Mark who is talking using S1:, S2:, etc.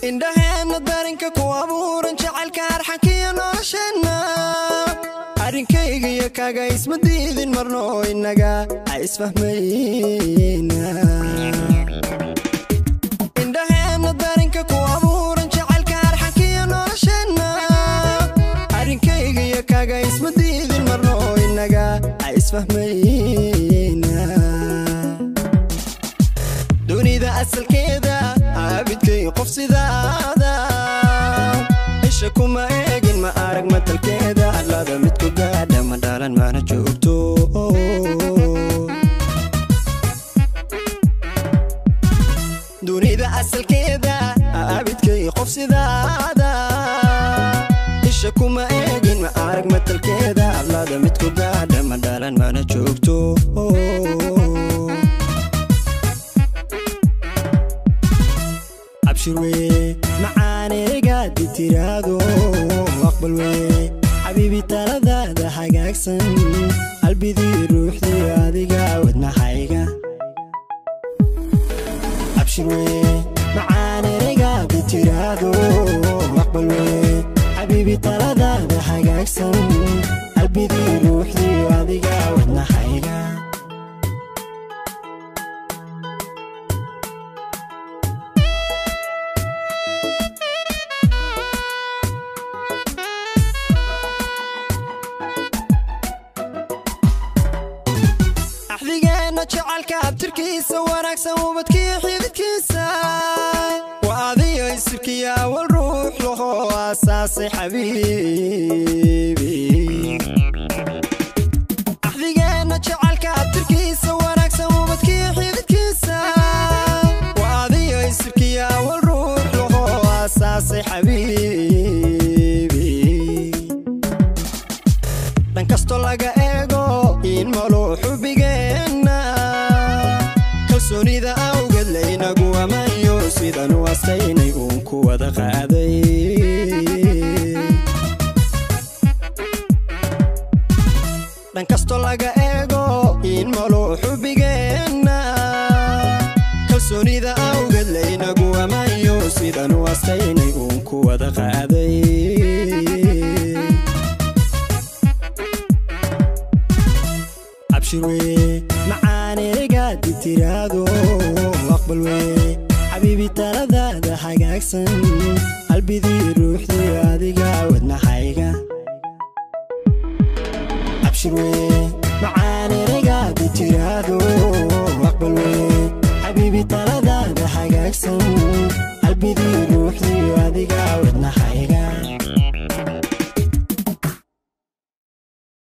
S1: indhaheenna darinka ku abuuran jacaylka arxankiyo nolosheenna arrinkayga iyo kaga isma diidin marno innaga ha isfahmayna indhaheenna darinka ku abuuran jacaylka arxankiyo nolosheenna arrinkayga iyo kaga isma diidin marno innaga ha isfahmayna dunida asalkeeda aabidkay qof sidaada isha kuma eegin ma arag matalkeeda allada mid ku gaadha ma dhalan mana joogto dunida asalkeeda aabidkay qof sidaada isha kuma eegin ma arag matalkeeda allada mid ku gaadha ma dhalan mana joogto abshir weye macaaneegaadi tiraado aqbal weye xabiibi taladaada hagaagsan qalbidii ruuxdii adiga wadnahayga abshir weye macaaneegaadi tiraado aqbal weye xabiibi taladaada hagaagsan qalbidii ruuxdii adiga wadnahayga axdigeenna jacalka abtirkiisa wanaagsan ubadkiyo xididkiisa waa adiyo isirkiyo awal ruux laho aasaasay xabiibi axdigeenna jacalka abtirkiisa wanaagsan ubadkiyo xididkiisa waa adiyo isirkiyo awal ruux laho aasaasay xabiibi dhan kastoo laga eego in malo xubigeenna kalsoonida awgeed laynagu amayo sidanu astaynay uun ku wada qaaday dhan kastoo laga eego in malo xubigeenna kalsoonida awgeed laynagu amayo sidanu astaynay uun ku wada qaaday abshir weye macaaneegaadi tiraado aqbal weye xabiibi taladaada hagaagsan qalbidii ruuxdii adiga wadnahayga abshir weye macaaneegaadi tiraado aqbal weye xabiibi taladaada hagaagsan qalbidii ruuxdii adiga wadnahayga